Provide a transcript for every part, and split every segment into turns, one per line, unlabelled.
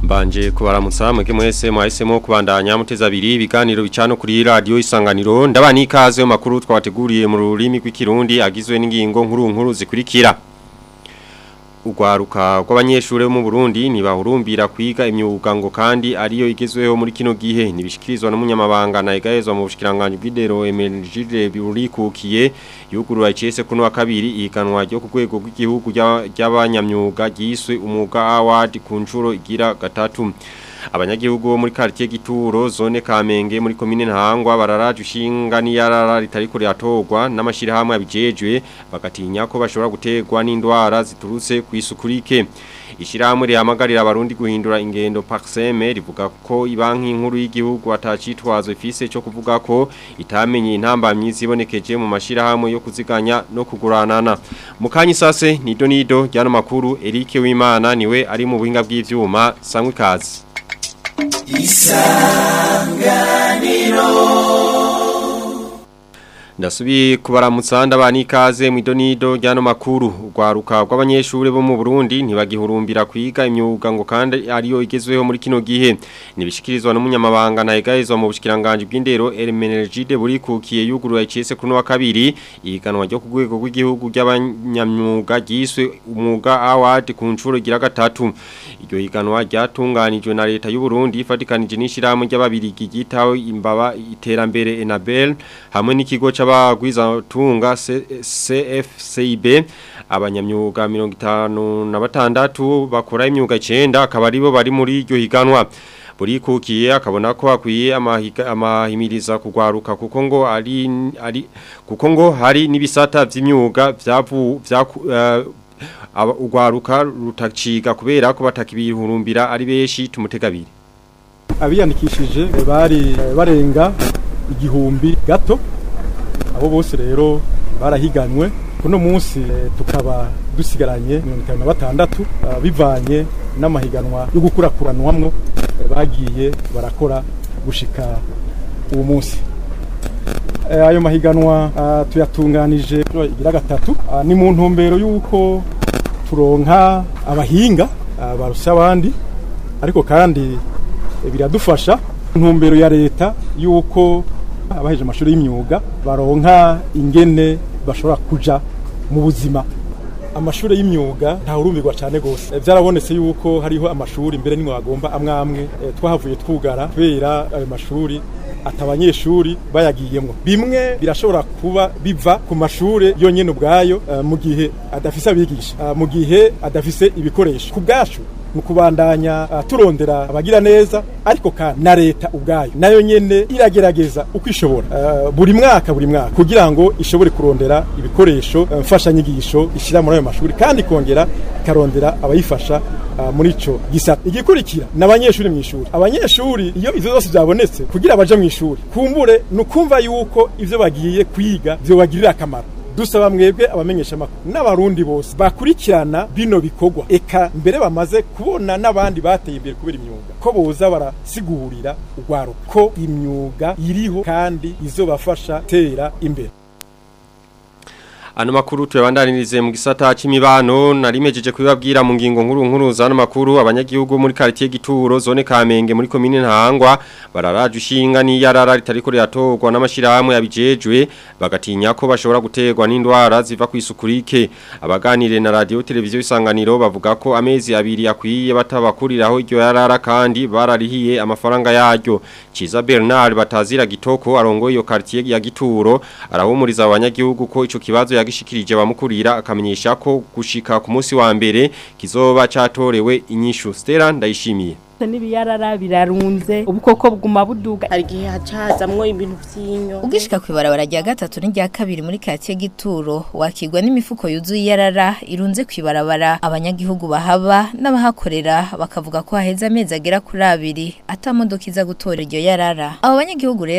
Mbanje kubaramutsa mwege mwese mwahisemo kubandanya muteza abiri ibiganiro bicano kuri radio isanganiro ndabani ikaze mu makuru twabateguriye mu rurimi rw'ikirundi agizwe n'ingingo nkuru nkuru zikurikira Ugwaruka rw'abanyeshure bo mu Burundi nibahurumbira kwiga imyuga ngo kandi ariyo igezweho muri kino gihe nibishikirizwa n'umunyamabanga na egahezwa mu bushikiranganje bw'idero Emergile biurikukiye yugurura icese kuno wa kabiri ihiganwa ryo ku rwego rw'igihugu ry'abanyamyuga ryiswe umwuga award ku nshuro igira gatatu abanyagihugu bo muri quartier Gituro zone Kamenge muri commune Ntahangwa bararaje ushinga niyarara ritariko riratogwa n'amashirahamwe abijejwe bagatinya ko bashobora gutegwa n'indwara ziturutse kwisukurike Ishirahamwe rihamagarira abarundi guhindura ingendo Paxeme rivuga ko ibanki nkuru y'igihugu atacitwazo ifise cyo kuvuga ko itamenye intambamyi zibonekeje mu mashirahamwe yo kuziganya no kuguranana mukanyi sase nido nido ryano makuru Eric Wimana niwe ari mu buhinga bw'ivyuma sangwe kazi isanganiro Ndasubi kubaramutsa ndabani ikaze mu idonido ryano makuru ugwaruka rw'abanyeshure bo mu Burundi ntibagihurumbira kwiga imyuga ngo kandi ariyo igezweho muri kino gihe nibishikirizwa n'umunyamabanga na egahezwa mu bushikiranganje bw'indero Hermenegilde buri kukiye yugurura icese kuno wa kabiri iganwa ryo ku rwego rw'igihugu ry'abanyamyuga giswe umwuga award ku ncuro gira gatatu iryo higanwa ryatunganijwe na leta y'u Burundi ifatikanije n'ishirahamwe ry'ababirigi gitaho imbaba iterambere Enabel hamwe n'ikigo c'abagwiza tunga CFCB abanyamyuga 56 bakora imyuga 9 akaba aribo bari muri iryo higanwa buri kukiye akabona ko akwiye amahimiriza kugwaruka kuko ngo ari ari kuko ngo hari nibisata vy'imyuga vyavu vya uh, ugwaruka rutaciga kubera ko batakibihurumbira ari beshi tumutegabire
abiyandikishije bari barenga igihumbi gato abo bose rero barahiganwe kuno munsi tukaba dusigaranye mirongo itanu na batandatu bivanye n'amahiganwa yo gukurakuranwamwo bagiye barakora gushika uwo munsi ayo mahiganwa tuyatunganije igira gatatu ni mu ntumbero y'uko turonka abahinga barusha abandi ariko kandi biradufasha intumbero ya leta y'uko abaheje amashuri y'imyuga baronka ingene bashobora kuja mu buzima amashuri y'imyuga ntawurumirwa cyane gose byarabonetse yuko hariho amashuri mbere nimwe bagomba amwamwe twahavuye twugara kubera ayo mashuri atabanyeshuri bayagiyemwo bimwe birashobora kuba biva ku mashuri yonyene ubwayo mu gihe adafise abigisha mu gihe adafise ibikoresho ku bwacu mu kubandanya uh, turondera abagira neza ariko kandi na leta ubwayo nayo nyene iragerageza uko ishobora uh, buri mwaka buri mwaka kugira ngo ishobore kurondera ibikoresho uh, mfashanyigisho ishira muri ayo mashuri kandi kongera ikarondera abayifasha uh, muri ico gisata igikurikira n'abanyeshuri mu ishuri abanyeshuri iyo ivyo byose byabonetse kugira baje mu ishuri kumbure nukumva yuko ivyo bagiye kwiga byo bagirira akamaro dusaba mwebwe abamenyesha makuru n'abarundi bose bakurikirana bino bikorwa eka mbere bamaze kubona n'abandi bateye imbere kubera imyuga ko boza barasigurira urwaruka ko imyuga iriho kandi izobafasha tera imbere
Ano makuru tuyabandanirize mu gisata c'imibano narimejeje kubibabwira mu ngingo nkuru nkuru zano makuru abanyagihugu muri quartier Gituro zone Kamenge muri commune Ntahangwa bararaje ushinga ni yarara ritariko riratogwa n'amashirahamwe yabijejwe bagatinya ko bashobora gutegwa n'indwara ziva kwisukurike abaganire na radio televiziyo isanganiro bavuga ko amezi abiri yakwiye batabakuriraho iryo yarara kandi bararihiye amafaranga yaryo Ciza Bernard batazira gitoko arongoye iyo quartier ya Gituro arahumuriza abanyagihugu ko ico kibazo yagishikirije bamukurira akamenyesha ko gushika ku munsi wa mbere kizoba catorewe inyishu Stella ndayishimiye
n'ibiyarara birarunze ubukoko bwuma buduga
hari igihe hacazamwo ibintu vy'inyo
ugishika kwibarabara rya gatatu n'irya kabiri muri katiye gituro wakigwa n'imifuko yuzuye iyarara irunze kwibarabara abanyagihugu bahaba n'abahakorera bakavuga ko haheze amezi agera kuri abiri ata modoka iza gutora iryo yarara abo banyagihugu rero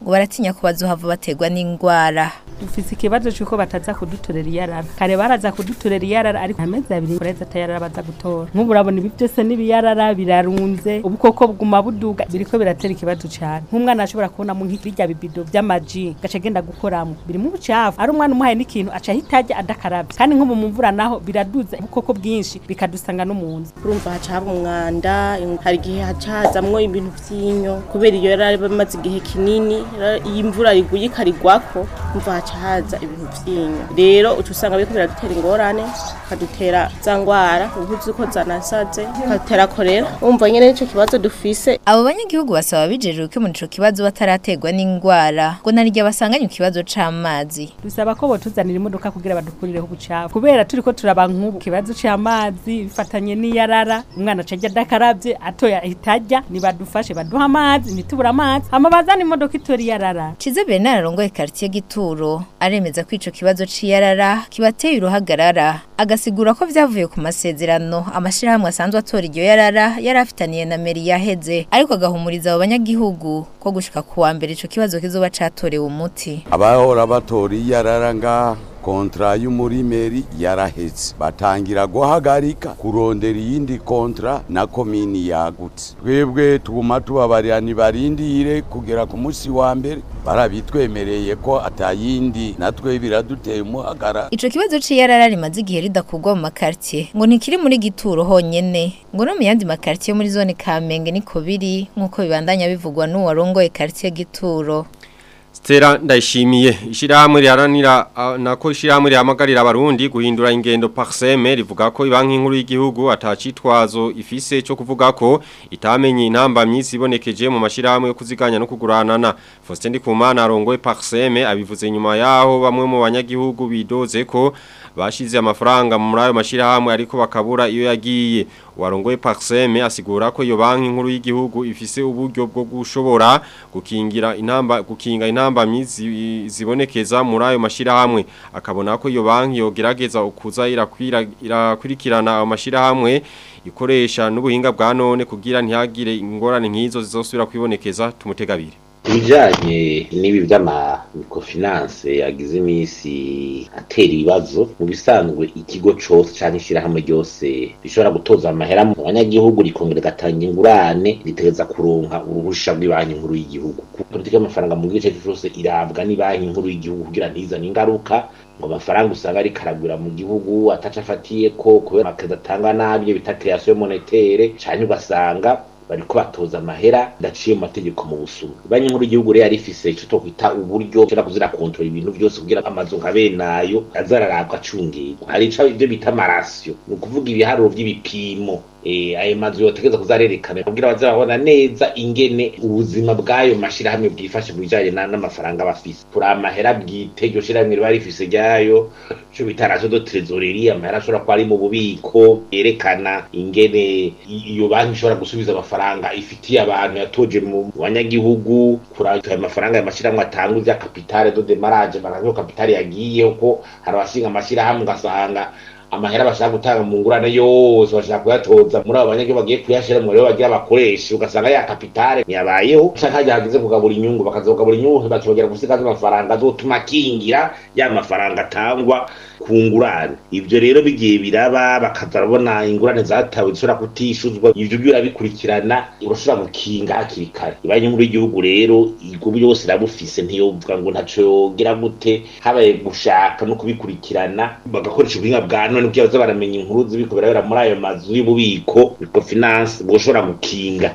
ngo baratinya ko bazohava baterwa n'ingwara
dufise ikibazo cy'uko bataza kudutorera iyarara kare baraza kudutorera iyarara ariko amezi abiri kureza atayarara baza gutora nk'ubu urabona ibi byose n'ibiyarara birarunze ubukoko buguma buduga biriko biratera ikibazo cyane nk'umwana ashobora kubonamo nk'ibirya bibido by'amaji gaca agenda gukoramo birimo ubucafu ari umwana umuhaye n'ikintu aca ahita ajya adakarabye kandi nk'ubu mu mvura naho biraduza ubukoko bwinshi bikadusanga no mu nzu
urumva haca haba umwanda hari igihe haca hazamwo ibintu vy'inyo kubera iyo yari bamaze igihe kinini rero iyo imvura iguye ikarigwako umva haca haza ibintu vy'inyo rero uca usanga biriko biradutera ingorane bikadutera za ngwara ubuzi ko zanasaze bikadutera korera umva nyene nico kibazo dufise
abo banyagihugu basaba bijejwe ko muri ico kibazo bataraterwa n'ingwara ngo narirya basanganye ikibazo c'amazi
dusaba ko botuzanira imodoka kugira badukurireho ubucafu kubera turiko turaba nk'ubu ikibazo c'amazi bifatanye n'iyarara umwana aca ajya adakarabye atoya ahita ajya nibadufashe baduha amazi ntitubura amazi hama bazana imodoka itora iyarara
Cize Bernard arongoye quartier Gituro aremeza ko ico kibazo c'iyarara kibateye uruhagarara agasigura ko vyavuye ku masezerano amashirahamwe asanzwe atora iryo yarara yari afitaniye na meri yaheze ariko agahumuriza abo banyagihugu ko gushika ku wa mbere ico kibazo kizoba catorewe umuti
abahora batora iyarara ngaha kontra y'umurimeri yaraheze batangira guhagarika kurondera iyindi kontra na komini yagutse twebwe tuguma tubabarira ntibarindire kugera ku munsi wa mbere barabitwemereye ko atayindi natwe biraduteye umuhagara
Ico kibazo c'iyarara rimaze igihe ridakugwa mu makartie ngo ntikiri muri gituro honyene ngo no mu yandi makartie muri zone Kamenge niko biri nkuko bibandanya bivugwa n'uwarongoye quartier Gituro
Stella ndayishimiye ishirahamwe riharanira ah, nako ishirahamwe rihamagarira abarundi guhindura ingendo parseme rivuga ko ibanki nkuru y'igihugu atacitwazo ifise cyo kuvuga ko itamenye intamba myisi ibonekeje mu mashirahamwe yo kuziganya no kuguranana Faustin Ndikumana arongoye parseme abivuze nyuma yaho bamwe mu banyagihugu bidoze ko bashize amafaranga muri ayo mashirahamwe ariko bakabura iyo yagiye warongoye parseme asigura ko iyo banki nkuru y'igihugu ifise uburyo bwo gushobora gukingira intamba gukinga intamba myizi zibonekeza muri ayo mashirahamwe akabona ko iyo banki yogerageza ukuza irakwira irakurikirana ayo mashirahamwe ikoresha n'ubuhinga bwa none kugira ntihagire ingorane nk'izo zizosubira kwibonekeza tumutegabire
ibijanye n'ibi by'amamikofinanse yagize iminsi atera ibibazo mu bisanzwe ikigo cose canke ishirahamwe ryose rishobora gutoza amahera mu banyagihugu rikongera rigatanga ingurane ritegereza kuronka uruhusha rw'ibanki nkuru y'igihugu politiki y'amafaranga mu gice cose irabwa n'ibanki nkuru y'igihugu kugira ntizane ingaruka ngo amafaranga usanga ari karagura mu gihugu ataca afatiye ko kubera amakezo atanga nabi iyo bita création monétaire canke ugasanga bariko batoza amahera ndaciye mu mategeko mu busuma banki nkuru y'igihugu rero yarifise ico twokwita uburyo cyo kuzira kontrol ibintu byose kugira amazu nka benayo azararabwa acungirwa hari ico ibyo bita amarasiyo ni ukuvuga ibiharuro by'ibipimo eh ayo mazu yotegeza kuzarerekana kugira baze babona neza ingene ubuzima bw'ayo mashirahamwe bwifashe mu bijanye n'amafaranga bafise kuri amahera bwite iryo shirahamwe riba rifise ryayo cyo bita ratio de trésorerie amahera ashobora kuba ari mu bubiko yerekana ingene iyo banki ishobora gusubiza amafaranga ifitiye abantu yatoje mu banyagihugu kuri ayo mafaranga ya mashirahamwe atanga ivya kapitale de demarage baravuga kapitale yagiyeho ko hari abashinga amashirahamwe ugasanga amahera bashaka gutanga mu ngurane yose bashaka kuyatoza muri abo banyagihugu bagiye kuyashira mu rero bagira abakoresha ugasanga ya kapitale ntiyabayeho canke hajya hageze kugabura inyungu bakazogabura inyungu bakibagera gusigaza amafaranga azotuma akingira ya mafaranga atangwa ku ngurane ivyo rero bigiye biraba bakaza barabona ingurane zatawe zishobora kutishuzwa ivyo byo urabikurikirana urashobora gukinga hakiri kare ibanki nkuru y'igihugu rero ubwo byose irabufise ntiyovuga ngo ntaco yogira gute habaye gushaka no kubikurikirana bagakoresha ubuhinga bwa none kugira baze baramenya inkuru zibiko birabera muri ayo mazu y'ububiko microfinance bwoshobora gukinga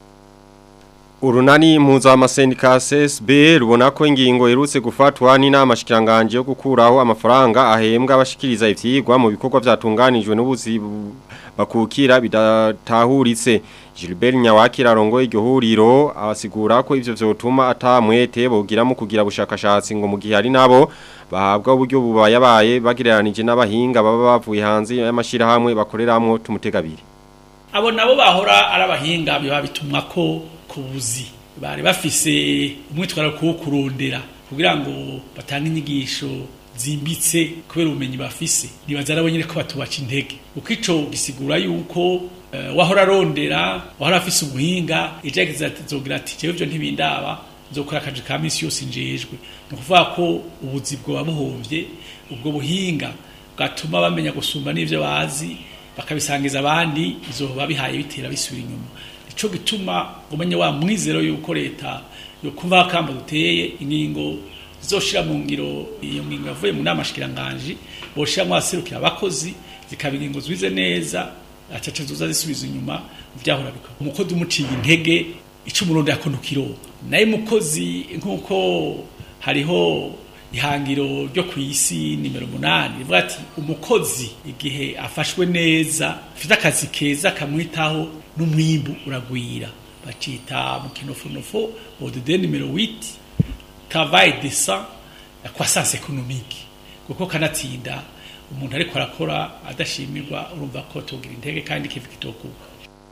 Urunani mpuzamasenika CSB rubona ko ingingo irutse gufatwa n'inama shikiranganje yo gukuraho amafaranga ahembwa abashikiriza ivyigwa mu bikorwa vyatunganijwe n'ubuzi bakukira bidatahuritse Gilbert Nyawakira arongo iryo huriro abasigura ko ivyo vyotuma atamwete bogira mu kugira bushakashatsi ngo mu gihe ari nabo bahabwa uburyo bubayabaye bagireranije n'abahinga baba bavuye hanze y'amashirahamwe bakoreramwo tumutegabiri
abo nabo bahora ari abahinga biba bitumwa ko kubuzi bari bafise umwitwaro wo kurondera kugira ngo batange inyigisho zimbitse kubera ubumenyi bafise nibaza nabo nyine ko batubaca intege uko ico gisigura yuko uh, wahora arondera wahora afise ubuhinga ejo yagize ati zogira ati jewe ivyo ntibindaba nzokora akazi ka misi yose njejwe ni ukuvuga ko ubuzi bwoba buhovye ubwo buhinga bwatuma bamenya gusumba n'ivyo bazi bakabisangiza abandi izoba bihaye bitera bisubira inyuma nico gituma umenye wa mwizero yuko leta yokumva akamba duteye ingingo zizoshira mu ngiro iyo ngingo yavuye mu nama shikiranganje boshiramwo abaserukira abakozi zikaba ingingo zwize neza acaca zoza zisubiza inyuma vyahora bikora umukozi umuciye intege ico umurundi yakono kironka naye mukozi nkuko hariho ihangiro ryo ku isi nimero munani rivuga ati umukozi igihe afashwe neza afite akazi keza kamwitaho n'umwimbu uragwira bacita mu kinofonofo odede nimero 8 travail décent la croissance économique kuko kanatsinda umuntu ariko arakora adashimirwa urumva ko tugira intege kandi kivi kitokuka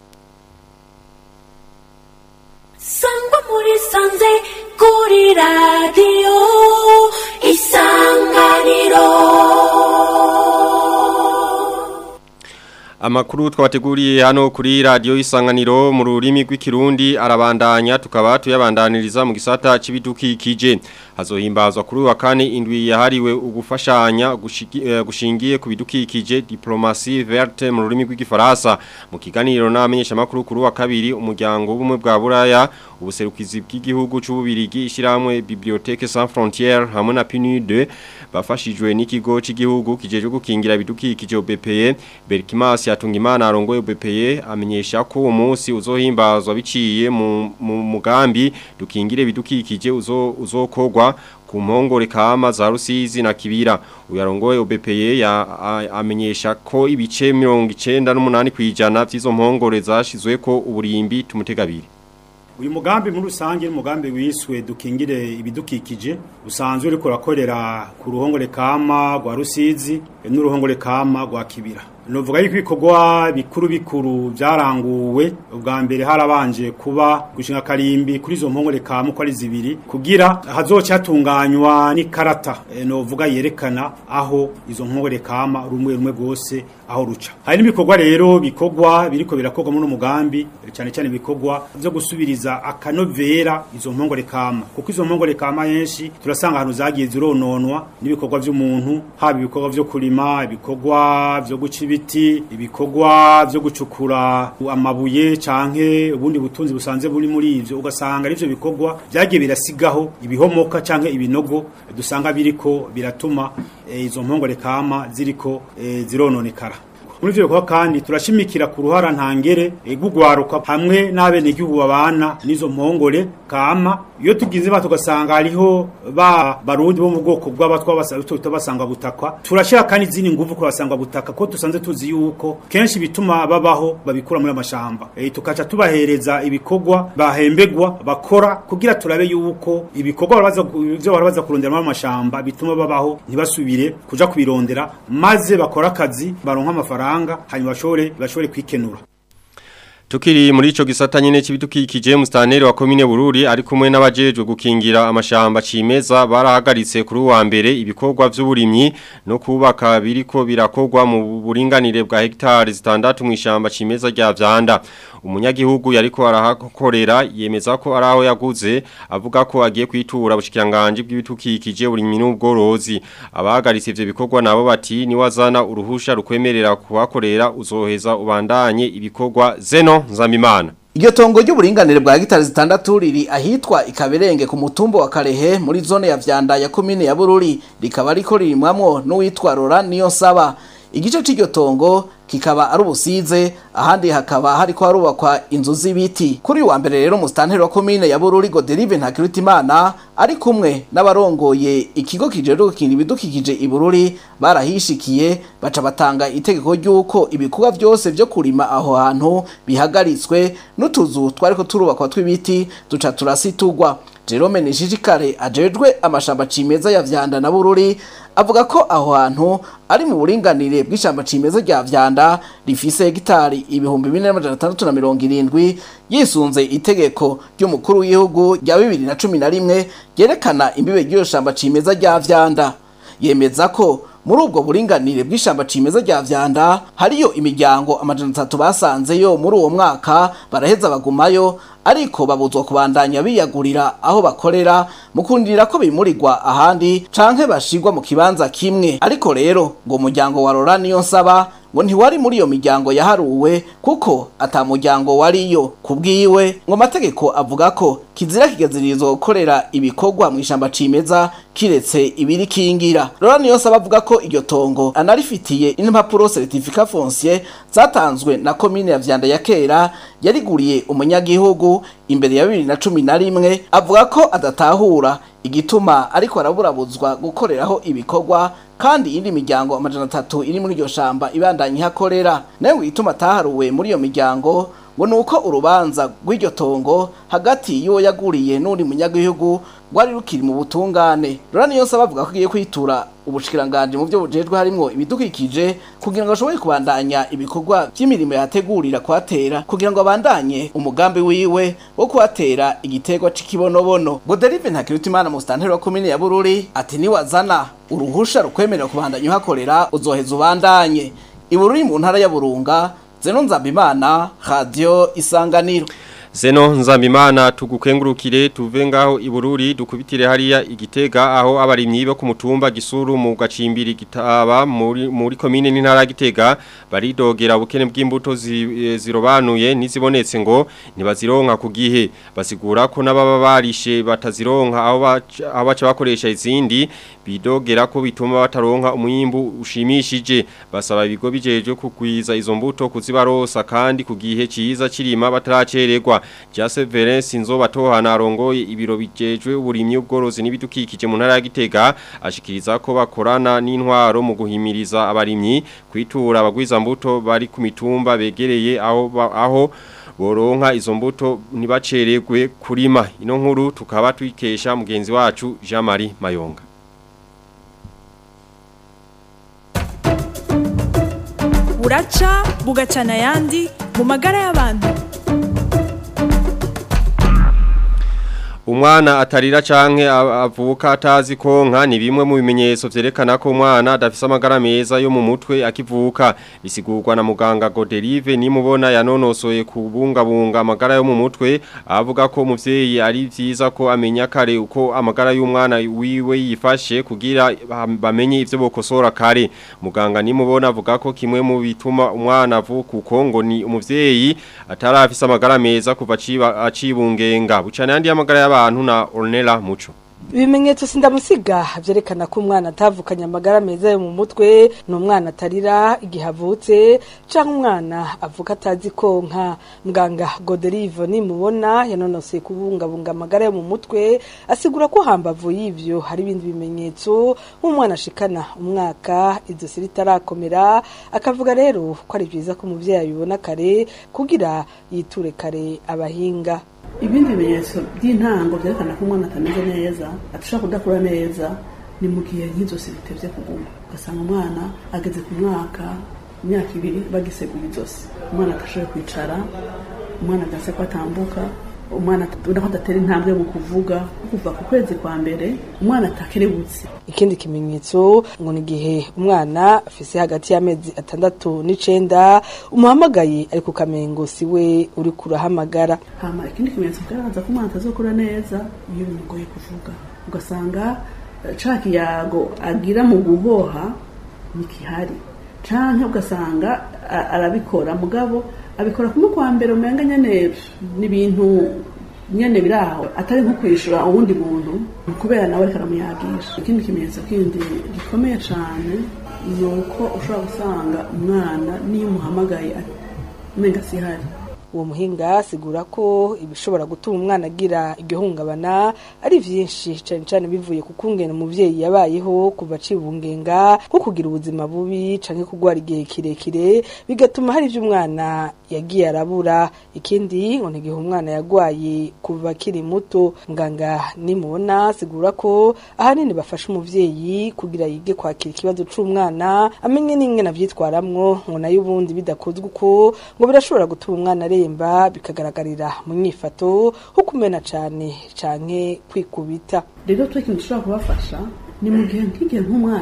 sangwa muri sanze kuri radiyo isanganiro
Amakuru twabateguriye hano kuri radio isanganiro mu rurimi rw'ikirundi arabandanya tukaba tuyabandaniriza mu gisata c'ibidukikije hazohimbazwa kuri wa kane indwi yahariwe ugufashanya gushigi- eh, gushingiye ku bidukikije diplomatie verte mu rurimi rw'igifaransa mu kiganiro n'amenyesha makuru kuri wa kabiri umuryango w'ubumwe bwa buraya ubuserukizi bw'igihugu c'ububirigi ishiramwe bibliothèque sans frontières hamwe na PNUD bafashijwe n'ikigo cy'igihugu kijeje gukingira ibidukikije OBPE Berkimas Yatungimana arongoye OBPE amenyesha ko uwo munsi uzohimbazwa biciye mu mu mugambi dukingire ibidukikije uzo uzokogwa ku mpongore kama za Rusizi na Kibira uyarongoye OBPE ya a- amenyesha ko ibice 98 kwijana by'izo mpongore zashizwe ko uburimbi tumutegabiri
uyu mugambi muri rusange ni umugambi wiswe dukingire ibidukikije usanzwe uriko urakorera ku ruhongore kama rwa rusizi n'uruhongore kama rwa kibira novuga yuko ibikorwa bikuru bikuru byaranguwe ubwa mbere harabanje kuba gushinga karimbi kuri izo mpongore kama uko ari zibiri kugira hazoca hatunganywa n'ikarata e, novuga yerekana aho izo mpongore kama rumwe rumwe rwose aho ruca hari n'ibikorwa rero bikorwa biriko birakorwa muri uno mugambi cyane cyane ibikorwa byo gusubiriza akanovera izo mpongore kama kuko izo mpongore kama yenshi turasanga ahantu zagiye zirononwa n'ibikorwa by'umuntu haba ibikorwa byo kurima ibikorwa byo guca ibiti ibikorwa byo gucukura amabuye canke ubundi butunzi busanze buri muri ivyo ugasanga arivyo bikorwa byagiye birasigaho ibihomoka canke ibinogo dusanga biriko biratuma eh, izo mpongore kama ziriko eh, zirononekara muri ivyo bikorwa kandi turashimikira ku ruhara ntangere gugwaruka hamwe n'abenegihugu babana n'izo mpongore kama iyo tugize ba tugasanga hariho ba barundi bo mu bwoko bw'abatwa basanga basanga butakwa turashira kandi izindi nguvu ku basanga butaka ko tusanze tuzi yuko kenshi bituma babaho babikura muri amashamba e, tukaca tubahereza ibikorwa bahembegwa bakora kugira turabe yuko ibikorwa barabaza ivyo barabaza kurondera muri amashamba bituma babaho ntibasubire kuja kubirondera maze bakora akazi baronka amafaranga hanyuma bashobore bashobore kwikenura
Tukiri muri ico gisata nyene c'ibidukikije mustaneri wa komine Bururi ari kumwe n'abajejwe gukingira amashamba cimeza barahagaritse kuri wa mbere ibikorwa vy'uburimyi no kubaka biriko birakorwa mu buringanire bwa hectare zitandatu mu ishamba cimeza rya Vyanda umunyagihugu yariko arahakorera yemeza ko araho yaguze avuga ko agiye kwitura bushikiranganje bw'ibidukikije burimyi n'ubworozi abahagaritse ivyo bikorwa nabo bati ni wazana uruhusha rukwemerera kuhakorera uzoheza ubandanye ibikorwa zeno nzamimana
Iryo tongo ry'uburinganire bwa gitari zitandatu riri ahitwa ikaberenge ku mutumbo wa Karehe muri zone ya Vyanda ya komine ya Bururi rikaba riko ririmwamwo n'uwitwa Rora niyo saba igice c'iryo tongo kikaba ari ubusize ahandi hakaba hariko harubakwa inzu z'ibiti kuri wa mbere rero mustanteri wa komine ya Bururi Goderive Ntakirutimana ari kumwe n'abarongoye ikigo kijeje gukinira ibidukikije i Bururi barahishikiye baca batanga itegeko ry'uko ibikorwa byose byo kurima aho hantu bihagaritswe n'utuzu twariko turubakwa tw'ibiti duca turasitugwa Jerome Nishishikare ajejwe amashamba cimeza ya Vyanda na Bururi avuga ko aho hantu ari mu buringanire bw'ishamba cimeza rya Vyanda rifise hegitari ibihumbi 4670 yisunze itegeko ry'umukuru w'igihugu rya 2011 ryerekana imbibe ry'iyo shamba cimeza rya Vyanda yemeza ko muri ubwo buringanire bw'ishamba cimeza rya vyanda hariyo imiryango amajana atatu basanzeyo muri uwo mwaka baraheza bagumayo ariko babuzwa kubandanya biyagurira aho bakorera mu kurindira ko bimurirwa ahandi canke bashirwa mu kibanza kimwe ariko rero ngo umuryango wa Rora niyo nsaba ngo ntiwari muri iyo miryango yaharuwe kuko ata muryango wariyo kubwiwe ngo amategeko avuga ko kizira kigazirizwa gukorera ibikorwa mu ishamba cimeza kiretse ibiri kingira Rora niyo nsaba avuga ko iryo tongo anarifitiye impapuro certificat foncier zatanzwe na komine ya Vyanda ya kera yariguriye umunyagihugu imbere ya bibiri na cumi na rimwe avuga ko adatahura igituma ariko araburabuzwa gukoreraho ibikorwa kandi iyindi miryango amajana atatu iri muri iryo shamba ibandanya ihakorera nayo ngo igituma ataharuwe muri iyo miryango ngo ni uko urubanza rw'iryo tongo hagati y'uwo yaguriye n'undi munyagihugu rwari rukiri mu butungane rora niyo nsaba avuga ko agiye kwitura ubushikiranganje mu byo bujejwe harimwo ibidukikije kugira ngo ashobore kubandanya ibikorwa by'imirimo yategurira kuhatera kugira ngo abandanye umugambi wiwe wo kuhatera igiterwa c'ikibonobono Goderive Ntakirutimana mu stanteri wa komine ya Bururi ati niwazana uruhusha rukwemerera kubandanya uhakorera uzoheza ubandanye ibururi mu ntara ya Burunga Zeno Nzambimana Radio Isanganiro
Zeno nzambimana tugukengurukire tuve ngaho ibururi dukubitire hariya igitega aho abarimyi bo ku mutumba gisuru mu gacimbiri gitaba muri muri komine n'intara gitega baridogera ubukene bw'imbuto zi, zirobanuye nizibonetse ngo ntibazironka ku gihe basigura ko nababa barishe batazironka aho aho baca bakoresha izindi bidogera ko bituma bataronka umwimbu ushimishije basaba ibigo bijeje kugwiza izo mbuto kuzibarosa kandi ku gihe ciza kirima bataracererwa Jase Verens inzoba tohana arongoye ibiro bijejwe uburimyi ubworozi n'ibidukikije mu ntara ya Gitega ashikiriza ko bakorana n'intwaro mu guhimiriza abarimyi kwitura abagwiza mbuto bari ku mitumba begereye aho aho boronka izo mbuto ntibaceregwe kurima ino nkuru tukaba twikesha mugenzi wacu Jean Marie Mayonga
buraca bugacana ayandi mu magara y'abantu
Umwana atarira canke avuka atazi konka ni bimwe mu bimenyetso vyerekana ko umwana adafise amagara meza yo mu mutwe akivuka bisigurwa na muganga Goderive nimubona yanonosoye kubungabunga amagara yo mu mutwe avuga ko umuvyeyi ari vyiza ko amenya kare uko amagara y'umwana wiwe yifashe kugira bamenye ivyo bokosora kare muganga nimubona avuga ko kimwe mu bituma umwana avuka uko ngo ni umuvyeyi atarafise amagara meza kuva acibungenga bucane yandi amagara y'abantu na Ornella Muco
ibimenyetso sindamusiga byerekana ko umwana atavukanye amagara meza yo mu mutwe ni umwana atarira igihe avutse cyangwa umwana avuka atazi konka muganga goderive nimubona yanonosoye kubungabunga amagara yo mu mutwe asigura ko hambavu y'ibyo hari ibindi bimenyetso nk'umwana ashikana umwaka ijosi ritarakomera akavuga rero ko ari byiza ko umubyeyi abibona kare kugira yiture kare abahinga
ibindi bimenyetso by'intango byerekana ko umwana atameze neza adashobora kudakura neza ni mu gihe nk'izosi ritevye kuguma ugasanga umwana ageze ku mwaka imyaka ibiri bagiseguye izosi umwana adashoboye kwicara umwana agase ko atambuka umwana ubona ko adatera intambwe mu kuvuga kuva ku kwezi kwa mbere umwana atakerebutse
ikindi kimenyetso ngo ni igihe umwana afise hagati y'amezi atandatu n'icenda umuhamagaye ari ku kamengo si we uri kurahamagara
hama ikindi kimenyetso kigaragaza ko umwana atazokura neza iyo bimugoye kuvuga ugasanga ca kiyago agira mu guhoha ntikihari canke ugasanga arabikora mugabo abikora kumwe kwa mbere umenga nyene n'ibintu nyene biraho atari nko kwishura uwundi muntu kubera nawe ariko aramuyagisha ikindi kimenyetso kindi gikomeye cane ni uko ushobora gusanga umwana niyo umuhamagaye umenga sihari
uwo muhinga asigura ko ibishobora gutuma umwana agira igihungabana ari vyinshi cane cane bivuye ku kungena umuvyeyi yabayeho kuva acibungenga nko kugira ubuzima bubi canke kugwara igihe kirekire bigatuma hari ivyo umwana yagiye arabura ikindi ngo ntigihe umwana yagwaye kuva akiri muto muganga nimubona asigura ko ahanini bafasha umuvyeyi kugira yige kwakira ikibazo c'umwana amenye n'ingene avyitwaramwo ngo nayo ubundi bidakozwe uko ngo birashobora gutuma umwana aremba bikagaragarira mu nyifato nko kumena cane canke kwikubita
rero twe ikintu dushobora kubafasha ni mu gihe nk'igihe nk'umwana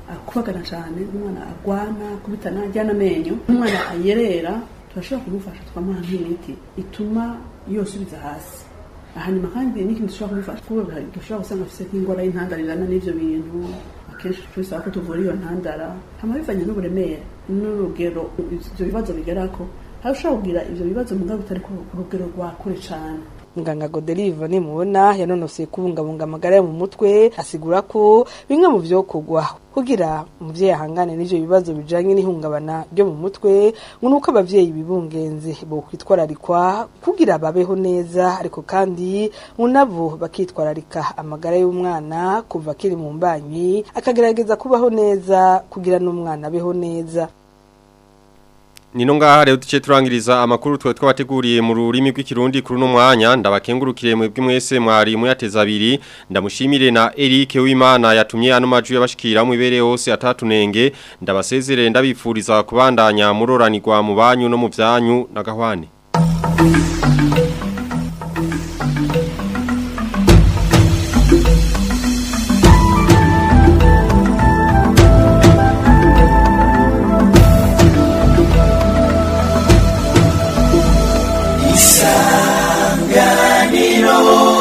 akubagana cyane n'umwana agwana kubitana ajyana amenyo n'umwana ayerera turashobora kumufasha twamuha nk'imiti ituma yosubiza hasi hanyuma kandi n'ikindi dushobora kumufasha kuko dushobora gusanga afite nk'indwara y'intandarirana n'ibyo bintu akenshi tubisaba ko tuvura iyo ntandara hama bivanye n'uburemere n'urugero ibyo bibazo bigerako hari ushobora kugira ibyo bibazo mugabo bitari ku rugero rwa kure cyane
muganga Godelive nimubona yanonoseye kubungabunga amagara yo mu mutwe asigura ko bimwe mu vyokorwa kugira umuvyeyi ahangane n'ivyo bibazo bijanye n'ihungabana ryo mu mutwe ngo nuko abavyeyi bibungenze bo kwitwararikwa kugira babeho neza ariko kandi ngo nabo bakitwararika amagara y'umwana kuva akiri mu mbanyi akagerageza kubaho neza kugira n'umwana abeho neza
Nino ngaha rero duce turangiriza amakuru twe twabateguriye mu rurimi rw'ikirundi kuri no mwanya ndabakengurukire mwebwe mwese mwari muyateza abiri ndamushimire na Eric Wimana yatumye ano maju yabashikira mu ibere hose atatunenge ndabasezerere ndabifuriza kubandanya muroranirwa mu banyu no mu byanyu na gahwane
isanganiro